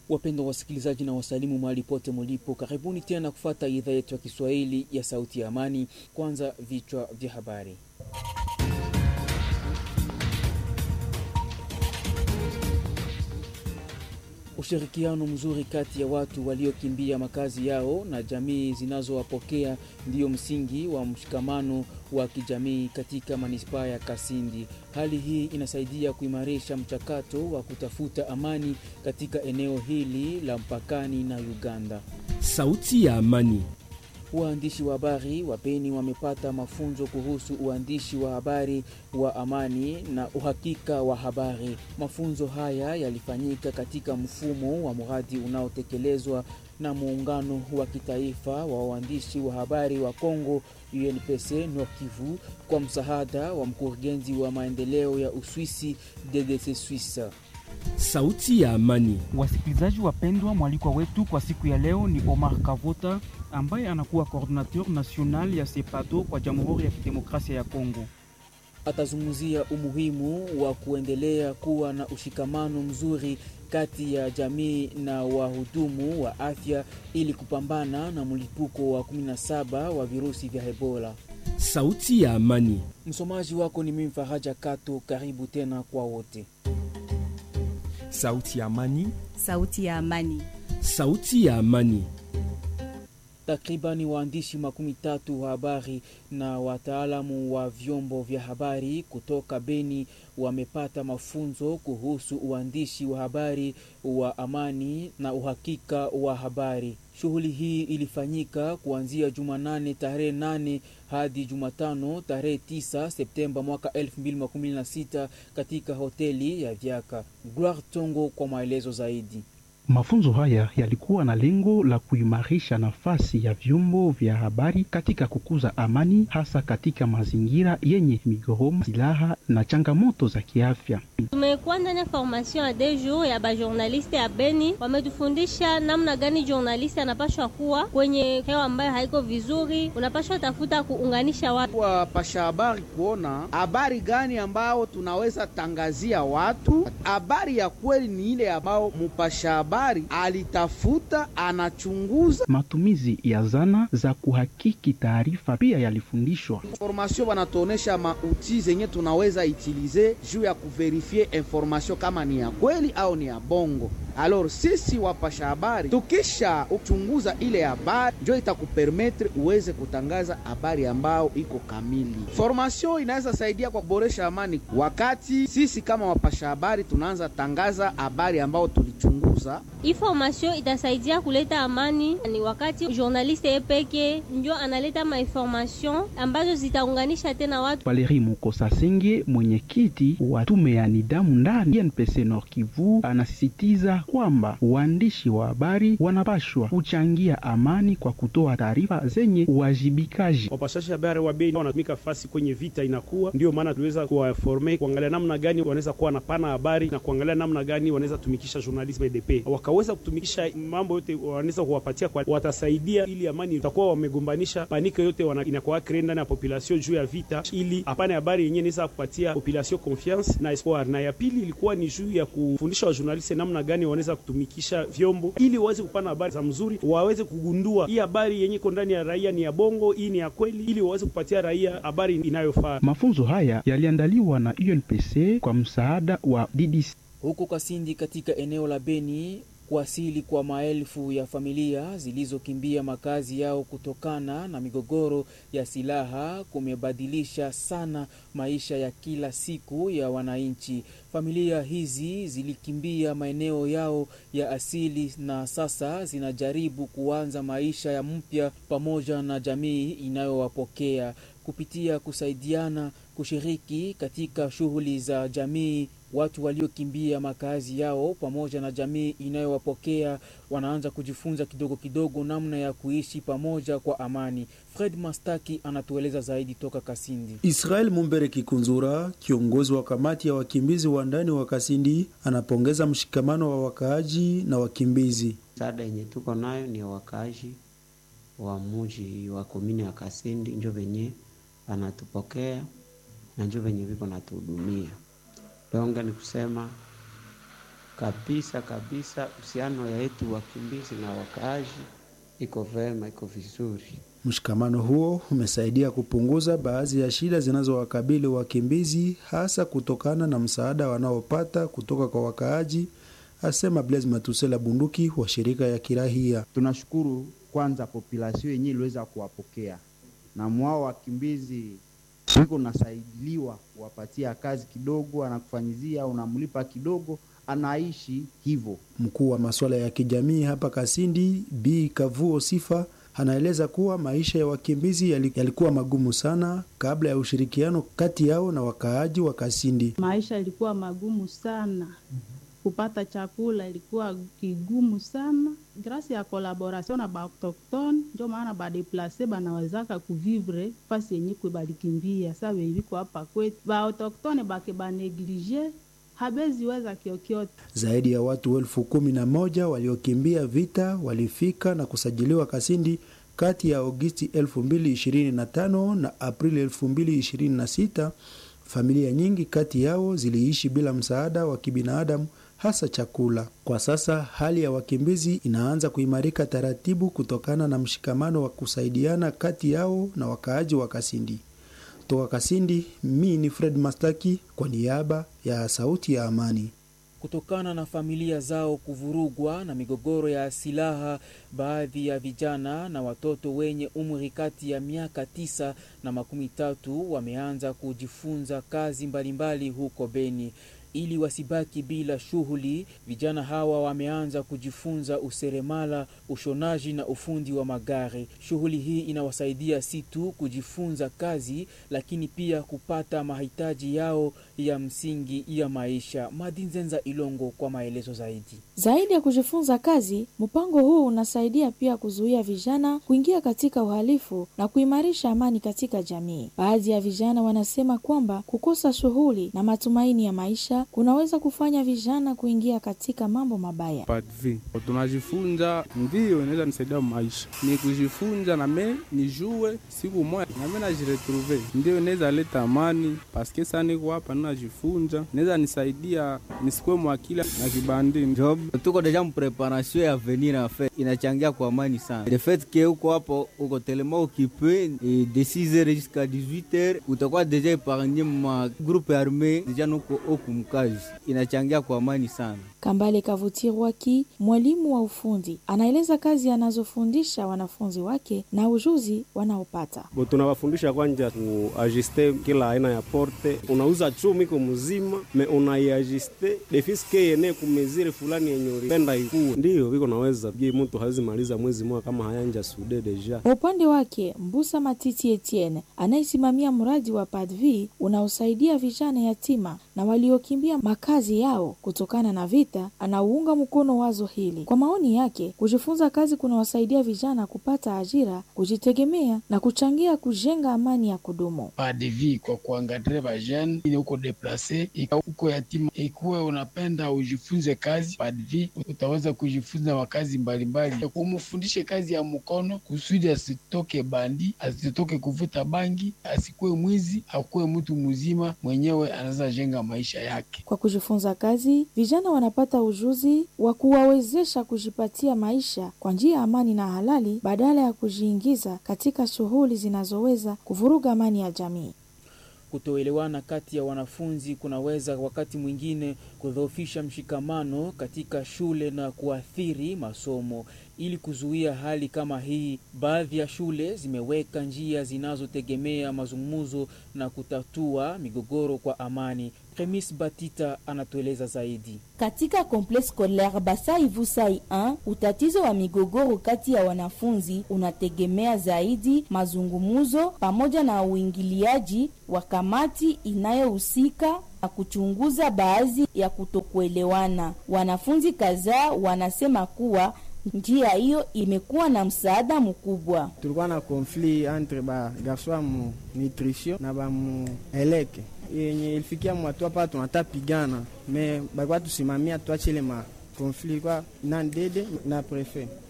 Wapendwa wasikilizaji na wasalimu mahali pote mulipo, karibuni tena kufata idhaa yetu ya Kiswahili ya Sauti ya Amani. Kwanza vichwa vya habari. Ushirikiano mzuri kati ya watu waliokimbia makazi yao na jamii zinazowapokea ndiyo msingi wa mshikamano wa kijamii katika manispaa ya Kasindi. Hali hii inasaidia kuimarisha mchakato wa kutafuta amani katika eneo hili la mpakani na Uganda. Sauti ya Amani. Waandishi wa habari wa Beni wamepata mafunzo kuhusu uandishi wa habari wa amani na uhakika wa habari. Mafunzo haya yalifanyika katika mfumo wa mradi unaotekelezwa na muungano wa kitaifa wa waandishi wa habari wa Kongo UNPC Nord Kivu kwa msaada wa mkurugenzi wa maendeleo ya Uswisi DDC Suisse. Sauti ya Amani. Wasikilizaji wapendwa, mwalikwa wetu kwa siku ya leo ni Omar Kavota ambaye anakuwa coordinateur national ya SEPADO kwa Jamhuri ya Kidemokrasia ya Kongo. Atazungumzia umuhimu wa kuendelea kuwa na ushikamano mzuri kati ya jamii na wahudumu wa afya ili kupambana na mlipuko wa 17 wa virusi vya Ebola. Sauti ya Amani. Msomaji wako ni mimi Faraja Kato. Karibu tena kwa wote. Sauti ya Amani. Sauti ya Amani. Sauti ya Amani. Takribani waandishi makumi tatu wa habari na wataalamu wa vyombo vya habari kutoka Beni wamepata mafunzo kuhusu uandishi wa habari wa amani na uhakika wa habari. Shughuli hii ilifanyika kuanzia Jumanane tarehe nane hadi Jumatano tarehe tisa Septemba mwaka 2016 katika hoteli ya Vyaka. Gloire Tongo kwa maelezo zaidi. Mafunzo haya yalikuwa na lengo la kuimarisha nafasi ya vyombo vya habari katika kukuza amani, hasa katika mazingira yenye migogoro, silaha na changamoto za kiafya. Tumekuwa ndani ya formation ya deux jours ya bajournaliste ya Beni, wametufundisha namna gani journaliste anapashwa kuwa kwenye hewa ambayo haiko vizuri, unapashwa tafuta kuunganisha watu, wapasha habari, kuona habari gani ambao tunaweza tangazia watu. Habari ya kweli ni ile ambao mupasha habari alitafuta anachunguza. Matumizi ya zana za kuhakiki taarifa pia yalifundishwa. Formation wanatuonesha mauti zenye tunaweza itilize juu ya kuverifie information kama ni ya kweli au ni ya bongo. Alors sisi wapasha habari tukisha uchunguza ile habari, njo itakupermetre uweze kutangaza habari ambao iko kamili. Formation inaweza saidia kwa kuboresha amani, wakati sisi kama wapasha habari tunaanza tangaza habari ambao tulichunguza. Information itasaidia kuleta amani, ni wakati journaliste yepeke njo analeta mainformation ambazo zitaunganisha tena watu. Valeri Mukosa Senge, mwenyekiti wa tume ya nidhamu ndani NPC Nord Kivu, anasisitiza kwamba waandishi wa habari wanapashwa kuchangia amani kwa kutoa taarifa zenye uwajibikaji. Wapashaji habari wa Beni wanatumika fasi kwenye vita inakuwa, ndio maana tuliweza kuwaforme kuangalia namna gani wanaweza kuwa na pana habari na kuangalia namna gani wanaweza tumikisha journalisme EDP, wakaweza kutumikisha mambo yote wanaweza kuwapatia kwa, watasaidia ili amani itakuwa wamegombanisha panike yote wana, inakuwa kree ndani ya population juu ya vita, ili apane habari yenyewe inaweza kupatia population confiance na espoir. Na ya pili ilikuwa ni juu ya kufundisha wajournaliste namna gani wanaweza kutumikisha vyombo ili waweze kupana habari za mzuri, waweze kugundua hii habari yenye iko ndani ya raia ni ya bongo, hii ni ya kweli, ili waweze kupatia raia habari inayofaa. Mafunzo haya yaliandaliwa na UNPC kwa msaada wa DDC. Huko Kasindi katika eneo la Beni kuasili kwa maelfu ya familia zilizokimbia makazi yao kutokana na migogoro ya silaha kumebadilisha sana maisha ya kila siku ya wananchi. Familia hizi zilikimbia maeneo yao ya asili na sasa zinajaribu kuanza maisha ya mpya pamoja na jamii inayowapokea kupitia kusaidiana, kushiriki katika shughuli za jamii. Watu waliokimbia makazi yao pamoja na jamii inayowapokea wanaanza kujifunza kidogo kidogo namna ya kuishi pamoja kwa amani. Fred Mastaki anatueleza zaidi toka Kasindi. Israel Mumbere Kikunzura, kiongozi wa kamati ya wakimbizi wa ndani wa Kasindi, anapongeza mshikamano wa wakaaji na wakimbizi. Msaada yenye tuko nayo ni ya wakaaji wa muji wa komini ya Kasindi, njo venye anatupokea na njo venye viko natuhudumia. Donge ni kusema kabisa kabisa. Uhusiano ya yetu wakimbizi na wakaaji iko vema, iko vizuri. Mshikamano huo umesaidia kupunguza baadhi ya shida zinazowakabili wakimbizi, hasa kutokana na msaada wanaopata kutoka kwa wakaaji, asema Blaise Matusela Bunduki wa shirika ya kirahia. Tunashukuru kwanza populasio yenyewe iliweza kuwapokea na mwao wakimbizi wiko nasaidiliwa kuwapatia kazi kidogo, anakufanyizia unamlipa kidogo, anaishi hivyo. Mkuu wa masuala ya kijamii hapa Kasindi, Bi Kavuo Sifa, anaeleza kuwa maisha ya wakimbizi yalikuwa magumu sana kabla ya ushirikiano kati yao na wakaaji wa Kasindi. Maisha ilikuwa magumu sana, kupata chakula ilikuwa kigumu sana. Grasi ya kolaboration na baautoktone njo maana badeplase banawezaka kuvivre fasi yenye kwe balikimbia. Sa veiviko hapa kwetu baautoktone bake baneglige habeziweza kiokyote. Zaidi ya watu elfu kumi na moja waliokimbia vita walifika na kusajiliwa Kasindi kati ya Agosti 2025 na Aprili 2026. Familia nyingi kati yao ziliishi bila msaada wa kibinadamu hasa chakula. Kwa sasa hali ya wakimbizi inaanza kuimarika taratibu kutokana na mshikamano wa kusaidiana kati yao na wakaaji wa Kasindi. Toka Kasindi, mi ni Fred Mastaki kwa niaba ya Sauti ya Amani. Kutokana na familia zao kuvurugwa na migogoro ya silaha, baadhi ya vijana na watoto wenye umri kati ya miaka tisa na makumi tatu wameanza kujifunza kazi mbalimbali huko Beni. Ili wasibaki bila shughuli, vijana hawa wameanza kujifunza useremala, ushonaji na ufundi wa magari. Shughuli hii inawasaidia si tu kujifunza kazi, lakini pia kupata mahitaji yao ya msingi ya maisha. Madinzenza Ilongo kwa maelezo zaidi. Zaidi ya kujifunza kazi, mpango huu unasaidia pia kuzuia vijana kuingia katika uhalifu na kuimarisha amani katika jamii. Baadhi ya vijana wanasema kwamba kukosa shughuli na matumaini ya maisha kunaweza kufanya vijana kuingia katika mambo mabaya. Padvi tunajifunza, ndiyo inaweza nisaidia maisha, ni kujifunza na me nijue siku moja na me najiretrouve, ndiyo inaweza leta amani paske sa niko hapa najifunza, inaweza nisaidia nisikwe mwakila na kibandi job. Tuko deja mpreparation ya venir en fait, inachangia kwa amani sana. Le fait que uko hapo uko tellement occupé de 6h jusqu'à 18h utakuwa deja epargne ma groupe armé deja nuko okumkazi inachangia kwa amani sana. Kambale Kavutirwaki, mwalimu wa ufundi, anaeleza kazi anazofundisha wanafunzi wake na ujuzi wanaopata. Bo tunawafundisha kwanja kuajuste kila aina ya porte. Unauza chumi ko mzima me unaiajuste defiske yene kumezire fulani yenye ulipenda ikuwe, ndiyo viko naweza je, mtu hawezi maliza mwezi mmoja kama hayanja sude deja. Kwa upande wake, Mbusa Matiti Etienne anayesimamia mradi wa Padvi unaosaidia vijana yatima na waliokimbia makazi yao kutokana na vita, anauunga mkono wazo hili. Kwa maoni yake, kujifunza kazi kunawasaidia vijana kupata ajira, kujitegemea na kuchangia kujenga amani ya kudumu. Padvi kwa kuangadre vajene ili uko deplase uko yatima, ikuwe unapenda ujifunze kazi Padvi, utaweza kujifunza makazi mbalimbali, umufundishe kazi ya mkono kusudi asitoke bandi, asitoke kuvuta bangi, asikuwe mwizi, akuwe mtu mzima mwenyewe anaweza jenga maisha yake. Kwa kujifunza kazi, vijana wanapata ujuzi wa kuwawezesha kujipatia maisha kwa njia ya amani na halali badala ya kujiingiza katika shughuli zinazoweza kuvuruga amani ya jamii. Kutoelewana kati ya wanafunzi kunaweza wakati mwingine kudhoofisha mshikamano katika shule na kuathiri masomo. Ili kuzuia hali kama hii, baadhi ya shule zimeweka njia zinazotegemea mazungumzo na kutatua migogoro kwa amani. Premis Batita anatueleza zaidi. Katika complexe scolaire Basai Vusai 1 utatizo wa migogoro kati ya wanafunzi unategemea zaidi mazungumzo pamoja na uingiliaji wa kamati inayohusika na kuchunguza baadhi ya kutokuelewana. Wanafunzi kadhaa wanasema kuwa njia hiyo imekuwa na msaada mkubwa. Tulikuwa na konflit entre ba garso ya mu nutrition na ba mu eleke yenye ilifikia mwatua pa tunata pigana me balikuwa tusimamia tuachile ma konflit kwa na dede na prefe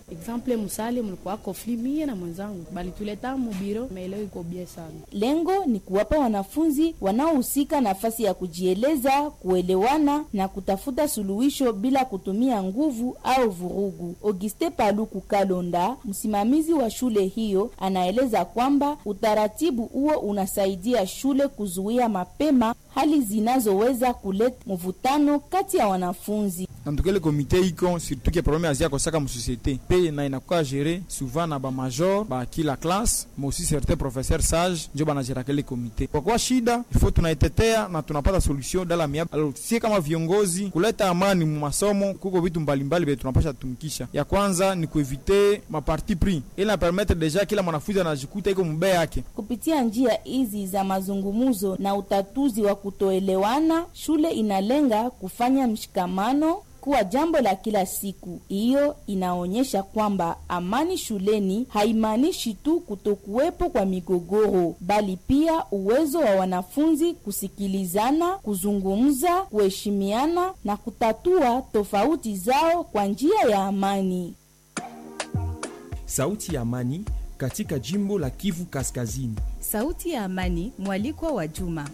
Exemple musale mulikuwa kofli mie na mwenzangu balituleta mubiro, maeleo iko bie sana. Lengo ni kuwapa wanafunzi wanaohusika nafasi ya kujieleza, kuelewana na kutafuta suluhisho bila kutumia nguvu au vurugu. Auguste Paluku Kalonda, msimamizi wa shule hiyo, anaeleza kwamba utaratibu huo unasaidia shule kuzuia mapema hali zinazoweza kuleta mvutano kati ya wanafunzi. antukele komite iko surtout ke problème azia kosaka musosiété pe na inakuwa géré souvent na bamajor ba kila classe mais aussi certain professeur sage njo banagera kele komite kwa kuwa shida ifo tunaitetea na tunapata solution dala miab alors sie kama viongozi kuleta amani mu masomo kuko vitu mbalimbali vile tunapasha tumikisha ya kwanza ni kuevite maparti pris ili na permettre deja kila mwanafunzi anajikuta iko mbe yake Kupitia njia hizi za mazungumzo na utatuzi wa kutoelewana, shule inalenga kufanya mshikamano kuwa jambo la kila siku. Hiyo inaonyesha kwamba amani shuleni haimaanishi tu kutokuwepo kwa migogoro, bali pia uwezo wa wanafunzi kusikilizana, kuzungumza, kuheshimiana na kutatua tofauti zao kwa njia ya amani. Sauti ya Amani katika jimbo la Kivu Kaskazini. Sauti ya Amani, mwalikwa wa Juma.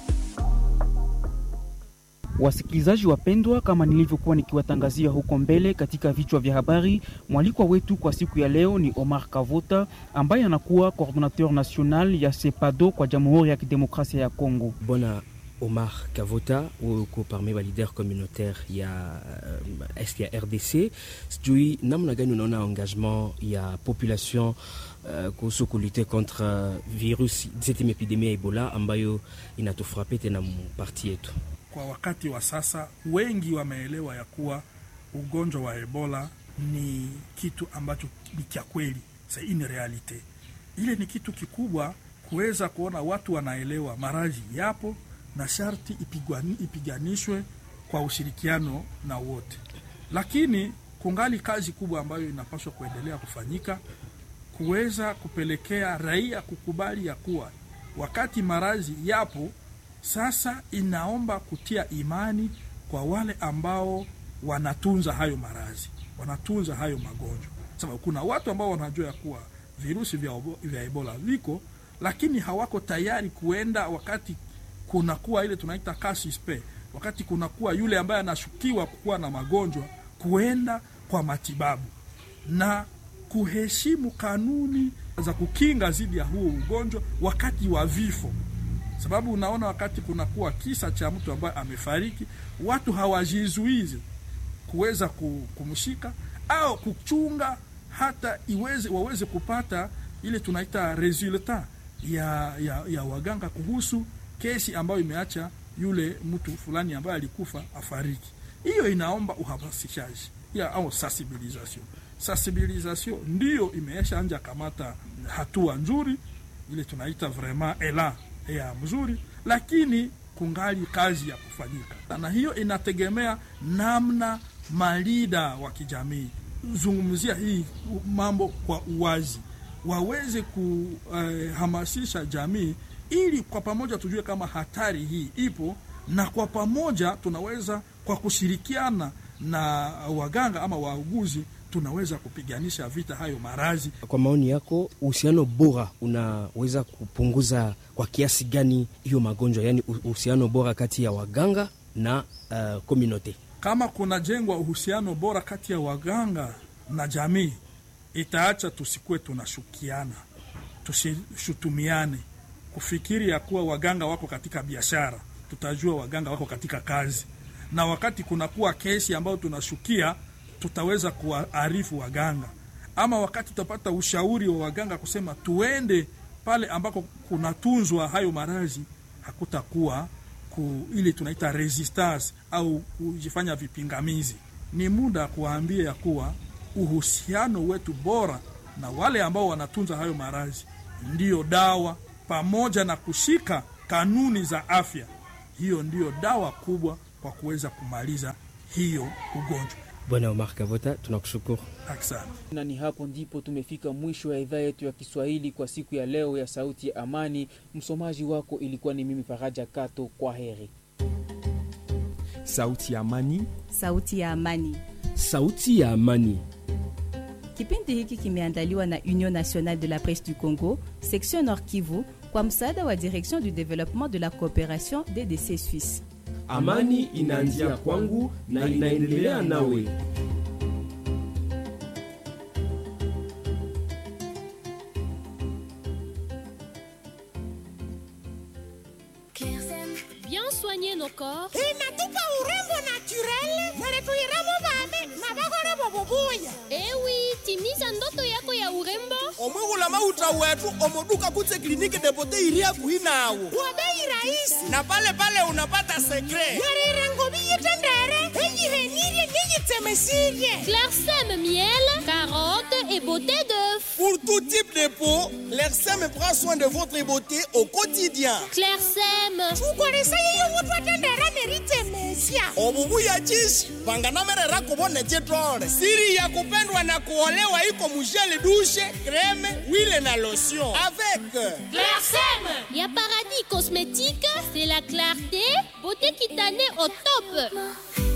Wasikilizaji wapendwa, kama nilivyokuwa nikiwatangazia huko mbele katika vichwa vya habari, mwalikwa wetu kwa siku ya leo ni Omar Kavota ambaye anakuwa coordinateur national ya SEPADO kwa Jamhuri ya Kidemokrasia ya Kongo. Bwana Omar Kavota uko parmi wa leader communautaire ya uh, est ya RDC. Sijui namna gani unaona engagement ya population uh, kuhusu kulite contre uh, virus cette epidemie ya Ebola ambayo inatufrape tena mparti yetu. Kwa wakati wa sasa wengi wameelewa ya kuwa ugonjwa wa Ebola ni kitu ambacho ni cha kweli, c'est une realite. Ile ni kitu kikubwa kuweza kuona watu wanaelewa maradhi yapo na sharti ipigwani, ipiganishwe kwa ushirikiano na wote, lakini kungali kazi kubwa ambayo inapaswa kuendelea kufanyika kuweza kupelekea raia kukubali ya kuwa wakati maradhi yapo sasa inaomba kutia imani kwa wale ambao wanatunza hayo maradhi, wanatunza hayo magonjwa, sababu kuna watu ambao wanajua ya kuwa virusi vya, vya Ebola viko, lakini hawako tayari kuenda wakati kunakuwa ile tunaita cas suspect, wakati kunakuwa yule ambaye anashukiwa kuwa na magonjwa, kuenda kwa matibabu na kuheshimu kanuni za kukinga dhidi ya huo ugonjwa wakati wa vifo sababu unaona wakati kunakuwa kisa cha mtu ambaye amefariki, watu hawajizuizi kuweza kumshika au kuchunga hata iweze waweze kupata ile tunaita resulta ya, ya, ya waganga kuhusu kesi ambayo imeacha yule mtu fulani ambaye alikufa afariki. Hiyo inaomba uhamasishaji ya au sensibilisation. Sensibilisation ndiyo imeesha anja kamata hatua nzuri, ile tunaita vraiment elan ya mzuri, lakini kungali kazi ya kufanyika, na hiyo inategemea namna malida wa kijamii zungumzia hii mambo kwa uwazi, waweze kuhamasisha jamii ili kwa pamoja tujue kama hatari hii ipo, na kwa pamoja tunaweza kwa kushirikiana na waganga ama wauguzi tunaweza kupiganisha vita hayo maradhi. Kwa maoni yako, uhusiano bora unaweza kupunguza kwa kiasi gani hiyo magonjwa, yaani uhusiano bora kati ya waganga na uh, komunote? Kama kunajengwa uhusiano bora kati ya waganga na jamii, itaacha tusikuwe tunashukiana, tusishutumiane, kufikiri ya kuwa waganga wako katika biashara. Tutajua waganga wako katika kazi, na wakati kunakuwa kesi ambayo tunashukia tutaweza kuwaarifu waganga, ama wakati tutapata ushauri wa waganga kusema tuende pale ambako kunatunzwa hayo maradhi, hakutakuwa ku ile tunaita resistance au kujifanya vipingamizi. Ni muda kuwaambia ya kuwa uhusiano wetu bora na wale ambao wanatunza hayo maradhi ndiyo dawa, pamoja na kushika kanuni za afya. Hiyo ndiyo dawa kubwa kwa kuweza kumaliza hiyo ugonjwa. Bwana Omar Kavota, tunakushukuru. Asante. Na ni hapo ndipo tumefika mwisho ya idhaa yetu ya Kiswahili kwa siku ya leo ya Sauti ya Amani. Msomaji wako ilikuwa ni mimi Faraja Kato. Kwa heri. Sauti ya Amani, Sauti ya Amani, Sauti ya Amani. Kipindi hiki kimeandaliwa na Union Nationale de la Presse du Congo, section Nord Kivu, kwa msaada wa Direction du Développement de la Coopération DDC Suisse. Amani inaanzia kwangu na inaendelea nawe. Bien soigner nos corps. inatupa urembo naturel neretuiremo vane na vakoremo vuvuya ewi timiza ndoto yako ya urembo omwihula mauta wetu omoduka kutse kliniki depote iria kuinawo kwa bei rahisi na pale pale unapata sekre yarira ngovi yitendere eyihenirie niyitsemesirie Clarsem miel, carotte et beauté d'œuf. Pour tout type de peau, l'ERSEM prend soin de votre beauté au quotidien. Clarsem. tukolesa yeyo vutu atendera neritsemesia obubuya chishi vanganamerera kuvone chitole siri ya kupendwa na kuolewa iko mujele dushe kreme wile na lotion avec Clarsem. Y a paradis cosmétique, c'est la clarté, beauté cutanée au top.